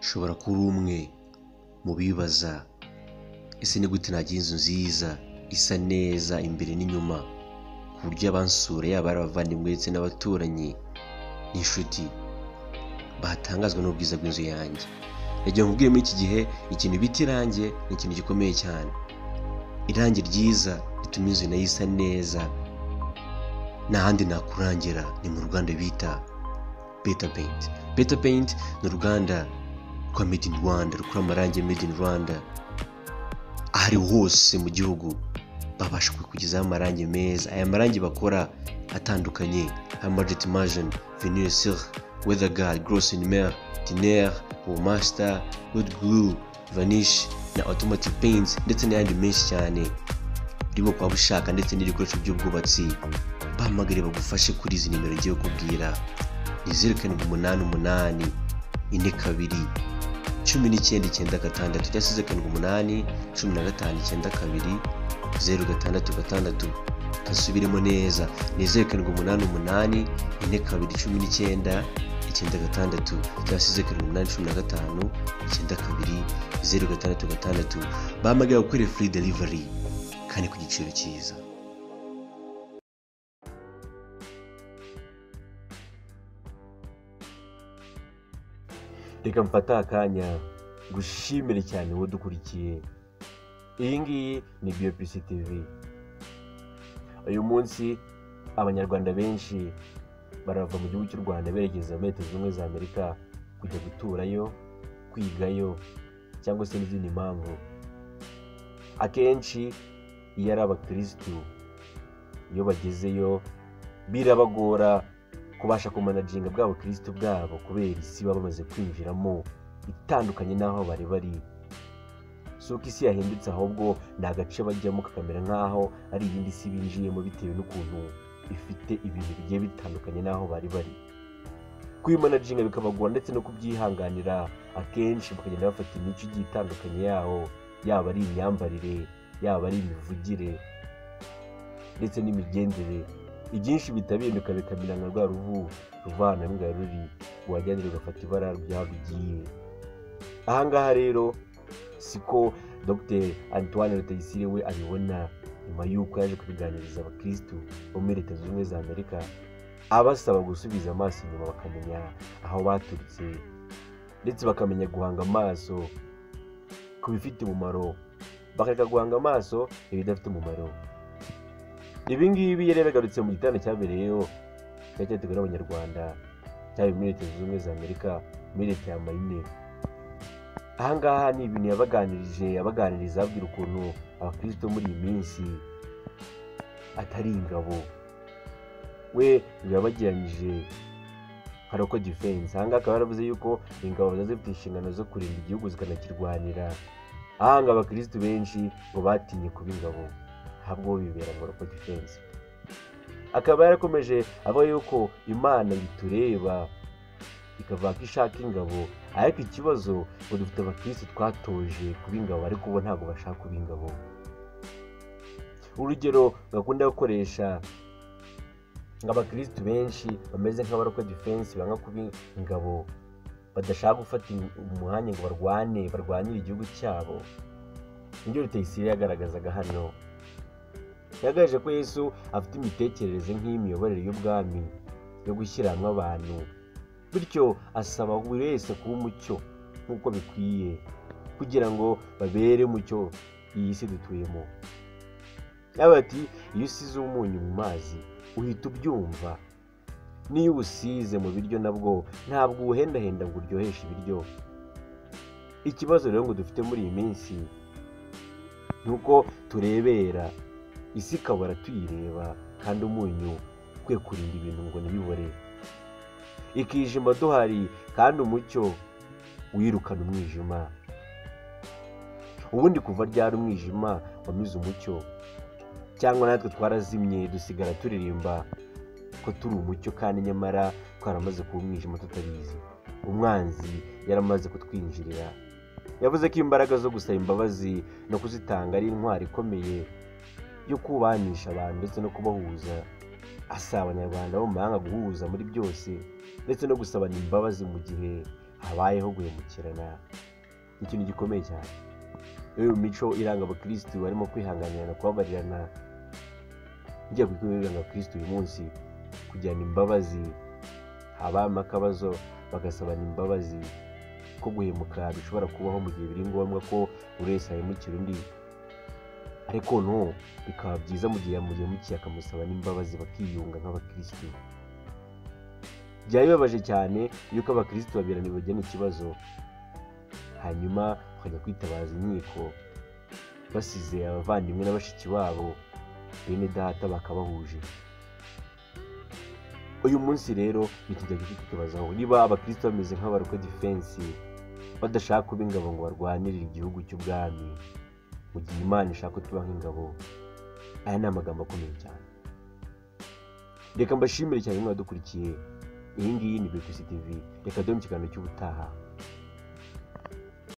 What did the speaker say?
ushobora kuba uri umwe mu bibaza ese ni gute nagira inzu nziza isa neza imbere n'inyuma ku buryo abansura yaba ari abavandimwe ndetse n'abaturanyi n'inshuti batangazwa n'ubwiza bw'inzu yanjye rege nkubwire muri iki gihe ikintu bita irange ni ikintu gikomeye cyane irange ryiza rituma inzu nayo isa neza nta handi nakurangira ni mu ruganda bita beta peyinti beta peyinti ni uruganda rwa made in rwanda rukora amarangi made in rwanda aho ari hose mu gihugu babasha kukugezaho amarangi meza aya marangi bakora atandukanye hamajeti majeni venire sire weatherguard grossinmer tiner womaster good glue vanish na automatic paints ndetse n'ayandi menshi cyane urimo kuba ushaka ndetse n'ibikoresho by'ubwubatsi bahamagare bagufashe kuri izi nimero ngiye kubwira ni zeru karindwi umunani umunani ine kabiri cumi n'icyenda icyenda gatandatu cyangwa se karindwi umunani cumi na gatanu icyenda kabiri zeru gatandatu gatandatu kasubiremo neza ni zeru karindwi umunani umunani ine kabiri cumi n'icyenda icyenda gatandatu cyangwa se karindwi umunani cumi na gatanu icyenda kabiri zeru gatandatu gatandatu bahamagara gukorera furi derivari kandi ku giciro cyiza reka mfate akanya gushimire cyane uwo dukurikiye iyi ngiyi ni biyopisi tivi uyu munsi abanyarwanda benshi barava mu gihugu cy'u rwanda berekeza muri leta zunze ubumwe za amerika kujya guturayo kwigayo cyangwa se n'izindi mpamvu akenshi iyo ari abakirisitu iyo bagezeyo birabagora kubasha kumanaginga bwa bukirisitu bwabo kubera isi baba bamaze kwinjiramo itandukanye n'aho bari bari si uko isi yahindutse ahubwo ni agace bajyamo kakamera nk'aho ari iyindi si binjiyemo bitewe n'ukuntu ifite ibintu bigiye bitandukanye n'aho bari bari kwimanaginga bikabagora ndetse no kubyihanganira akenshi bakagenda bafata imico igiye itandukanye yaho yaba ari imyambarire yaba ari imivugire ndetse n'imigenzere ibyinshi bitabihinduka bikamera nka rwa ruvu ruvana n'ingano ruri wajyanira ugafata ibara ry'aho rugiye ahangaha rero siko dr antoine rutayisire we abibona nyuma y'uko yaje kubiganiriza abakirisitu bo muri leta zunze ubumwe za amerika abasaba gusubiza amaso inyuma bakamenya aho baturutse ndetse bakamenya guhanga amaso ku bifite umumaro bakareka guhanga amaso ibidafite umumaro ibi ngibi yari yagarutse mu gitanda cyabereyeyo cyari cyateguwe n'abanyarwanda cyari muri leta zunze ubumwe za amerika muri leta ya mayine ahangaha ni ibintu yabaganirije abaganiriza ababwira ukuntu abakristo muri iyi minsi atari ingabo we yabageranyije haroko defense ahangaha akaba yaravuze yuko ingabo ziba zifite inshingano zo kurinda igihugu zikanakirwanira ahanga abakristo benshi ngo batinye kuba ingabo ahubwo bibera mu haroko defense akaba yarakomeje avuga yuko imana yitureba ikavuga ko ishaka ingabo ariko ikibazo ngo dufite abakirisi twatoje kuba ingabo ariko ubu ntabwo bashaka kuba ingabo urugero gakunda gukoresha ngo abakirisitu benshi bameze nk'abarokwa defense banga kuba ingabo badashaka gufata umwanya ngo barwane barwanire igihugu cyabo nibyo rutayisire yagaragazaga hano yagaje ko yesu afite imitekerereze nk'iy'imiyoborere y'ubwami yo gushyira hamwe abantu bityo asaba buri wese kuba umucyo nk'uko bikwiye kugira ngo babere umucyo iyi si dutuyemo yaba ati iyo usize umunyu mu mazi uhita ubyumva n'iyo usize mu biryo nabwo ntabwo uwuhendahenda ngo uryoheshe ibiryo ikibazo rero ngo dufite muri iyi minsi ni uko turebera isi ikabora tuyireba kandi umunyu kwe kurinda ibintu ngo ntibibore ikijima duhari kandi umucyo wirukana umwijima ubundi kuva ryari umwijima wamize umucyo cyangwa natwe twarazimye dusigara turirimba ko turi umucyo kandi nyamara twaramaze kuba umwijima tutabizi umwanzi yaramaze kutwinjirira yavuze ko imbaraga zo gusaba imbabazi no kuzitanga ari intwari ikomeye yo kubanisha abantu ndetse no kubahuza asaba abanyarwanda bo mu mahanga guhuza muri byose ndetse no gusabana imbabazi mu gihe habayeho guhemukirana ni ikintu gikomeye cyane iyo mico iranga abakirisitu barimo kwihanganirana kubabarirana njya ku itorero iranga abakirisitu uyu munsi kugirana imbabazi habamo akabazo bagasabana imbabazi ko guhemuka bishobora kubaho mu gihe biri ngombwa ko buri wese ahemukira undi ariko no bikaba byiza mu gihe yamuhemukiye akamusaba n'imbabazi bakiyunga nk'abakirisitu byari bibabaje cyane yuko abakirisitu babirana bibagena ikibazo hanyuma bakajya kwitabaza inkiko basize abavandimwe na bashiki babo bene data bakabahuje uyu munsi rero ntitujya kwitabazaho niba abakirisitu bameze nk'abarokwe defense badashaka kuba ingabo ngo barwanirire igihugu cy'ubwami mu gihe imana ishaka ko tuba nk'ingabo aya ni amagambo akomeye cyane reka mbashimire cyane mwadukurikiye iyi ngiyi ni bpc tv reka dore mu kiganiro cy'ubutaha